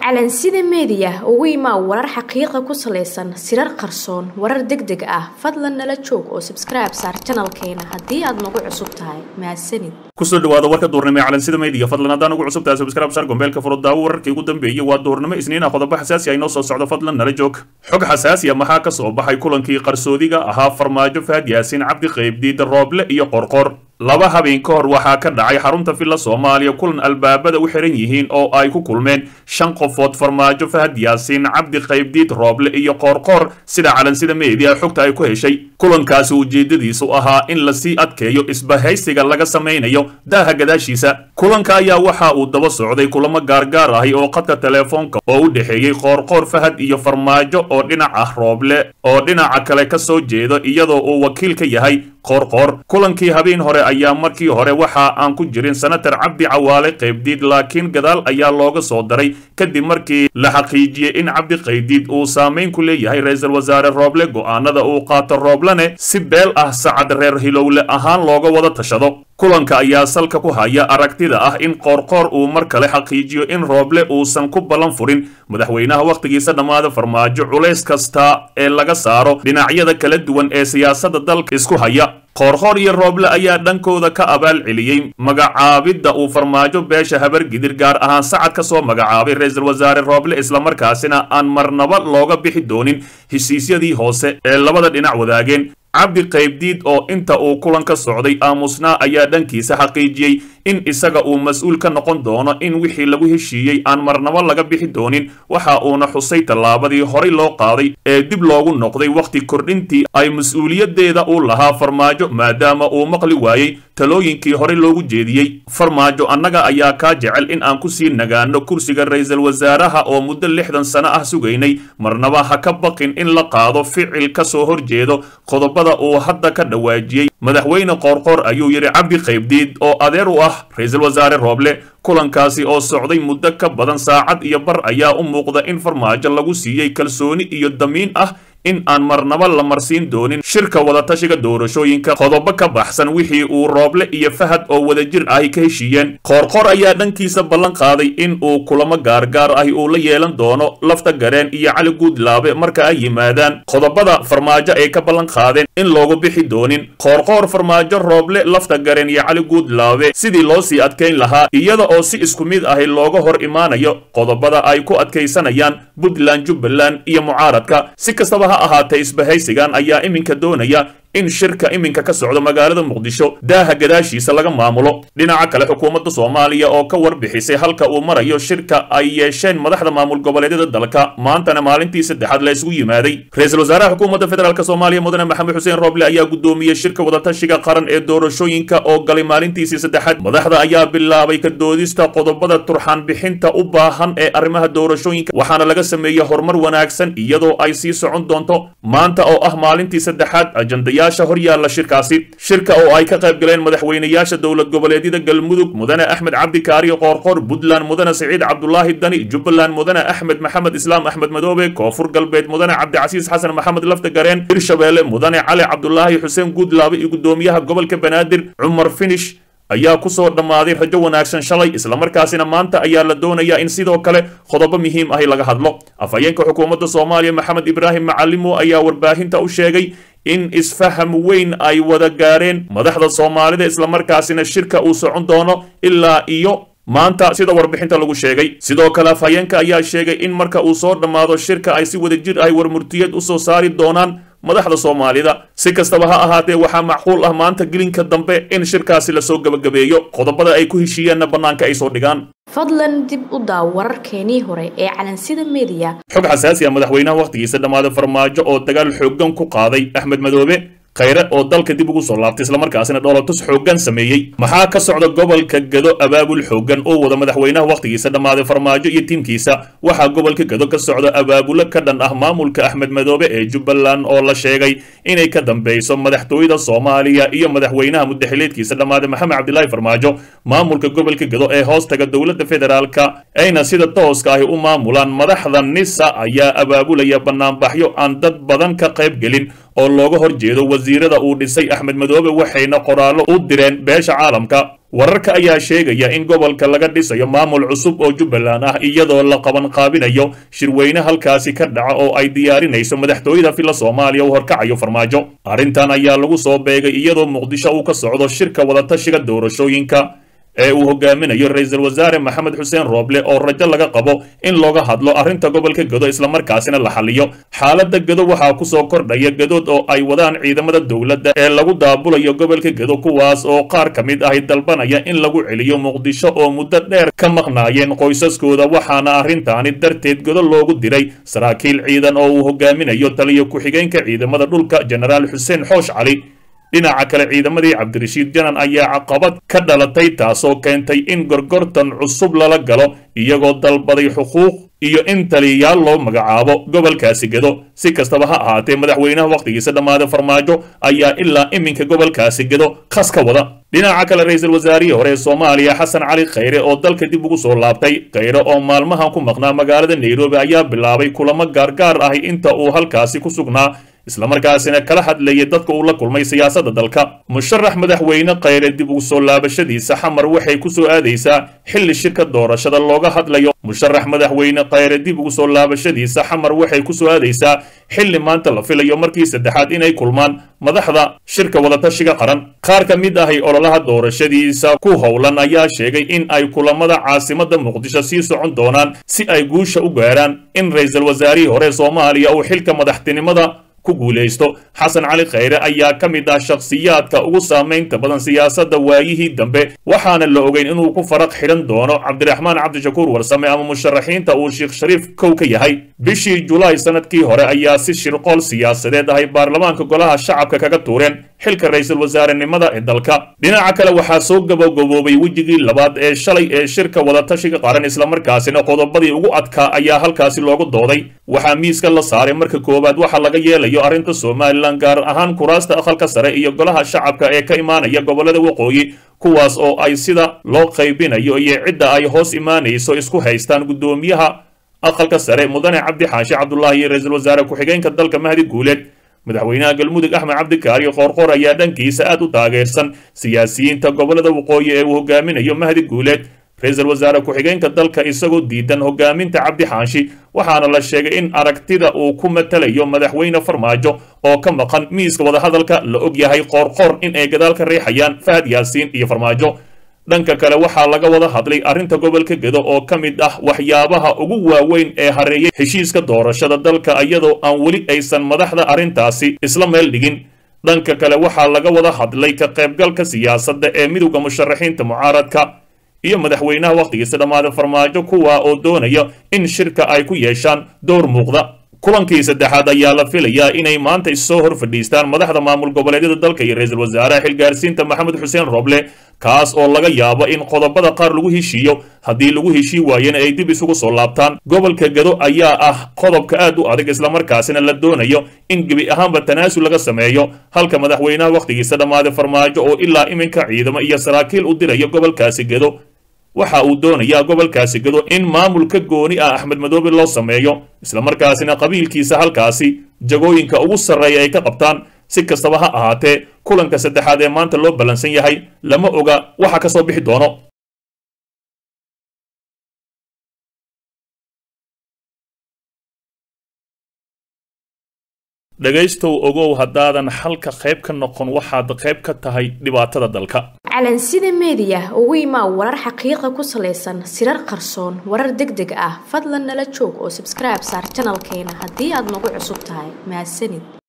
calansida meediya ugu imaa warar xaqiiqa ku salaysan sirar qarsoon warar deg deg ah fadlan nala joog oo sabskribe saar janalkeena haddii aad nagu cusub tahay mahadsanid kusoo dhawaada warka duurnimo ee calansida meediya fadlan haddaan ugu cusub tahay subscribe saar gombeelka furo daawo wararkii ugu dambeeyey waa duurnimo isniin ah qodobo xasaasi ah inoo soo socdo fadlan nala joog xog xasaasi ah maxaa ka soo baxay kulankii qarsoodiga ahaa farmaajo fahad yaasiin cabdi qaybdiida rooble iyo qorqor laba habeen ka hor waxaa ka dhacay xarunta villa soomaaliya kulan albaabada u xiran yihiin oo ay ku kulmeen shan qofood farmaajo fahad yaasiin cabdi qaybdiid rooble iyo qoorqoor sida calansida meediya xogta ay ku heshay kulankaasi ujeedadiisu ahaa in lasii adkeeyo isbahaysiga laga samaynayo daaha gadaashiisa kulanka ayaa waxa uu daba socday kulamo gaargaar ahi oo khadka teleefoonka oo u dhexeeyey qoorqoor fahad iyo farmaajo oo dhinac ah rooble oo dhinaca kale ka soo jeedo iyadoo uu wakiil ka yahay qoorqoor kulankii habeen hore ayaa markii hore waxa aan ku jirin senatar cabdi cawaale qaybdiid laakiin gadaal ayaa looga soo daray kadib markii la xaqiijiyey in cabdi qaybdiid uu saamayn ku leeyahay ra-iisul wasaare rooble go'aanada uu qaato rooblene si beel ah sacad reer hilowle ahaan looga wada tashado kulanka ayaa salka ku haya aragtida ah in qoorqoor uu mar kale xaqiijiyo in rooble uusan ku ballan furin madaxweynaha wakhtigiisa dhammaada farmaajo culays kasta ee laga saaro dhinacyada kala duwan ee siyaasadda dalka isku haya qoorqoor iyo rooble ayaa dhankooda ka abaal celiyey magacaabidda uu farmaajo beesha habargidir gaar ahaan sacad ka soo magacaabay ra-iisul wasaare rooble islamarkaasina aan marnaba looga bixi doonin heshiisyadii hoose ee labada dhinac wadaageen cabdi qaybdiid oo inta uu kulan ka socday aamusnaa ayaa dhankiisa xaqiijiyey in isaga uu mas-uul ka noqon doono in wixii lagu heshiiyey aan marnabo laga bixi doonin waxa uuna xusay tallaabadii horay loo qaaday ee dib loogu noqday wakhti kordhintii ay mas-uuliyaddeeda u lahaa farmaajo maadaama uu maqli waayey talooyinkii horey loogu jeediyey farmaajo annaga ayaa kaa jecel in aan ku sii nagaano kursiga ra-iisul wasaaraha oo muddo lixdan sano ah sugaynay marnaba ha ka baqin in la qaado ficil ka soo horjeedo qodobada uu hadda ka dhawaajiyey madaxweyne qoorqoor ayuu yidhi cabdi qaybdiid oo adeer u ah ra-iisul wasaare rooble kulankaasi oo socday muddo ka badan saacad iyo bar ayaa u muuqda in farmaajo lagu siiyey kalsooni iyo damiin ah in aan marnaba la marsiin doonin shirka wadatashiga doorashooyinka qodobo ka baxsan wixii uu rooble iyo fahad oo wadajir ahi ka heshiiyeen qoorqoor ayaa dhankiisa ballan qaaday in uu kulamo gaargaar ahi uu la yeelan doono lafta gareen iyo cali guudlaabe marka ay yimaadaan qodobada farmaajo ay ka ballan qaadeen in loogu bixi doonin qoorqoor farmaajo rooble lafta gareen iyo cali guudlaabe sidii loo sii adkayn lahaa iyada oo si isku mid ahi looga hor imaanayo qodobada ay ku adkaysanayaan puntland jubbaland iyo mucaaradka si kastaba ha ahaatee isbahaysigan ayaa iminka doonaya in shirka iminka ka socdo magaalada muqdisho daaha gadaashiisa laga maamulo dhinaca kale xukuumadda soomaaliya oo ka warbixisay halka uu marayo shirka ay yeesheen madaxda maamul goboleedyada dalka maantana maalintii saddexaad la isugu yimaaday ra-iisul wasaaraha xukuumadda federaalk soomaaliya mudane maxamed xuseen rooble ayaa gudoomiyey shirka wadatashiga qaran ee doorashooyinka oo galay maalintiisii saddexaad madaxda ayaa bilaabay ka doodista qodobada turxaan bixinta u baahan ee arrimaha doorashooyinka waxaana laga sameeyey horumar wanaagsan iyadoo ay sii socon doonto maanta oo ah maalintii saddexaad ajandaya hor yaalla shirkaasi shirka oo ay ka qayb galeen madaxweynayaasha dowlad goboleedyada galmudug mudane axmed cabdi kaariyo qoorqoor puntland mudane siciid cabdulaahi dani jubbaland mudane axmed maxamed islaam axmed madoobe koonfur galbeed mudane cabdicasiis xasan maxamed lafta gareen hirshabeelle mudane cali cabdulaahi xuseen guudlaabe iyo gudoomiyaha gobolka banaadir cumar finish ayaa ku soo dhammaaday rajo wanaagsan shalay islamarkaasina maanta ayaa la doonayaa in sidoo kale qodobo muhiim ahi laga hadlo afhayeenka xukuumadda soomaaliya maxamed ibraahim macalimo ayaa warbaahinta u sheegay in isfaham weyn ay wada gaareen madaxda soomaalida islamarkaasina shirka uu socon doono ilaa iyo maanta sida warbixinta lagu sheegay sidoo kale afhayeenka ayaa sheegay in marka uu soo dhammaado shirka ay si wadajir ahy warmurtiyad u soo saari doonaan madaxda soomaalida si kastaba ha ahaatee waxaa macquul ah maanta gelinka dambe in shirkaasi lasoo gebagabeeyo qodobada ay ku heshiiyeenna bannaanka ay soo dhigaan fadlan dib u daaw wararkeenii hore ee calansida meediya xog xasaasi ah madaxweynaha wakhtigiisa dhammaaday farmaajo oo dagaal xooggan ku qaaday axmed madoobe khayre oo dalka dib ugu soo laabtay islamarkaasina dhoolatus xooggan sameeyey maxaa ka socda gobolka gado abaabul xooggan oo wada madaxweynaha wakhtigiisa dhammaaday farmaajo iyo tiimkiisa waxaa gobolka gado ka socda abaabulo ka dhan ah maamulka axmed madoobe ee jubbaland oo la sheegay inay ka dambeyso madaxtooyada soomaaliya iyo madaxweynaha mudaxileedkiisa dhammaaday maxamed cabdilaahi farmaajo maamulka gobolka gado ee hoostaga dowladda federaalka ayna sida tooska ahi u maamulaan madaxda nisa ayaa abaabulaya banaanbaxyo aan dad badan ka qayb gelin oo looga hor jeedo wasiirada uu dhisay axmed madoobe waxayna qoraallo u direen beesha caalamka wararka ayaa sheegaya in gobolka laga dhisayo maamul cusub oo jubbaland ah iyadoo la qaban qaabinayo shirweyne halkaasi ka dhaca oo ay diyaarinayso madaxtooyada filla soomaaliya uu horkacayo farmaajo arrintan ayaa lagu soo beegay iyadoo muqdisho uu ka socdo shirka wadatashiga doorashooyinka ee uu hogaaminayo ra-iisul wasaare maxamed xuseen rooble oo rajo laga qabo in looga hadlo arrinta gobolka gedo islamarkaasina la xaliyo xaaladda gedo waxaa kusoo kordhaya gadood oo ay wadaan ciidamada dowladda ee lagu daabulayo gobolka gedo kuwaas oo qaar ka mid ahi dalbanaya in lagu celiyo muqdisho oo muddo dheer ka maqnaayeen qoysaskooda waxaana arrintaani darteed gedo loogu diray saraakiil ciidan oo uu hogaaminayo taliyo ku-xigeenka ciidamada dhulka jenaraal xuseen xoosh cali dhinaca kale ciidamadii cabdirashiid janan ayaa caqabad ka dhalatay taasoo keentay in gorgortan cusub lala galo iyagoo dalbaday xuquuq iyo in taliyayaal loo magacaabo gobolkaasi gedo si kastaba ha ahaatee madaxweynaha wakhtigiisa dhammaada farmaajo ayaa ilaa iminka gobolkaasi gedo khas ka wada dhinaca kale ra-iisul wasaarihii hore ee soomaaliya xasan cali khayre oo dalka dib ugu soo laabtay khayre oo maalmahan ku maqnaa magaalada nairobi ayaa bilaabay kulamo gaargaar ahi inta uu halkaasi ku sugnaa islamarkaasina kala hadlayay dadka uu la kulmay siyaasadda dalka musharax madaxweyne khayre dib ugu soo laabashadiisa xamar waxay ku soo aadaysaa xilli shirka doorashada looga hadlayo musharax madaxweyne khayre dib ugu soo laabashadiisa xamar waxay ku soo aadaysaa xilli maanta la filayo markii saddexaad inay kulmaan madaxda shirka wadatashiga qaran qaar ka mid ahay ololaha doorashadiisa ku howlan ayaa sheegay in ay kulamada caasimada muqdisho sii socon doonaan si ay guusha u gaaraan in ra-iisul wasaarihii hore soomaaliya uu xilka madaxtinimada ku guulaysto xasan cali khayre ayaa ka mid ah shakhsiyaadka ugu saamaynta badan siyaasadda waayihii dambe waxaana la ogeyn inuu ku faraq xidhan doono cabdiraxmaan cabdishakuur warsame ama musharaxiinta uu sheekh shariif kow ka yahay bishii julaay sanadkii hore ayaa si shirqool siyaasadeed ahay baarlamaanka golaha shacabka kaga tuureen xilka ra-iisul wasaarenimada ee dalka dhinaca kale waxaa soo gabagaboobay wejigii labaad ee shalay ee shirka wadatashiga qaran islamarkaasina qodobadii ugu adkaa ayaa halkaasi loogu dooday waxaa miiska la saaray marka koowaad waxaa laga yeelayo arrinta somalilan gaar ahaan kuraasta aqalka sare iyo golaha shacabka ee ka imaanaya gobolada waqooyi kuwaas oo ay sida loo qaybinayo iyo cidda ay hoos imaanayso isku haystaan guddoomiyaha aqalka sare mudane cabdi xaashi cabdulaahi iyo ra-iisul wasaare ku-xigeenka dalka mahdi guuleed madaxweynaha galmudug axmed cabdikaari qoorqoor ayaa dhankiisa aad u taageersan siyaasiyiinta gobolada waqooyi ee uu hogaaminayo mahdi guuleed ra-iisul wasaare ku-xigeenka dalka isagoo diidan hogaaminta cabdi xaashi waxaana la sheegay in aragtida uu ku matalayo madaxweyne farmaajo oo ka maqan miiska wadahadalka la og yahay qoorqoor in ay gadaal ka riixayaan fahad yaasiin iyo farmaajo dhanka kale waxaa laga wada hadlay arrinta gobolka gedo oo ka mid ah waxyaabaha ugu waaweyn ee hareeyay heshiiska doorashada dalka iyadoo aan weli aysan madaxda arrintaasi isla meel dhigin dhanka kale waxaa laga wada hadlay ka qaybgalka siyaasadda ee midowda musharaxiinta mucaaradka iyo madaxweynaha wakhtigiisa dhammaada farmaajo kuwa oo doonaya in shirka ay ku yeeshaan dowr muuqda kulankii saddexaad ayaa la filayaa inay maanta issoo hor fadhiistaan madaxda maamul goboleedyada dalka iyo ra-iisul wasaaraha xilgaarsiinta maxamed xuseen roble kaas oo laga yaabo in qodobada qaar lagu heshiiyo haddii lagu heshii waayena ay dib isugu soo laabtaan gobolka gado ayaa ah qodobka aad u adag islamarkaasina la doonayo in gebi ahaanba tanaasul laga sameeyo halka madaxweynaha wakhtigiisa dhammaaday farmaajo oo ilaa iminka ciidamo iyo saraakiil u dirayo gobolkaasi gado waxa uu doonayaa gobolkaasi gado in maamulka gooni ah axmed madoobe loo sameeyo islamarkaasina qabiilkiisa halkaasi jagooyinka ugu sarreeya ay ka qabtaan si kastaba ha ahaatee kulanka saddexaad ee maanta loo ballansan yahay lama oga waxa ka soo bixi doono dhegaystow ogow haddaadan xalka qayb ka noqon waxaad qayb ka tahay dhibaatada dalka calansida meediya ugu imaa warar xaqiiqa ku salaysan sirar qarsoon warar deg deg ah fadlan nala joog oo sabskribe saar janalkeena haddii aad nagu cusub tahay mahadsanid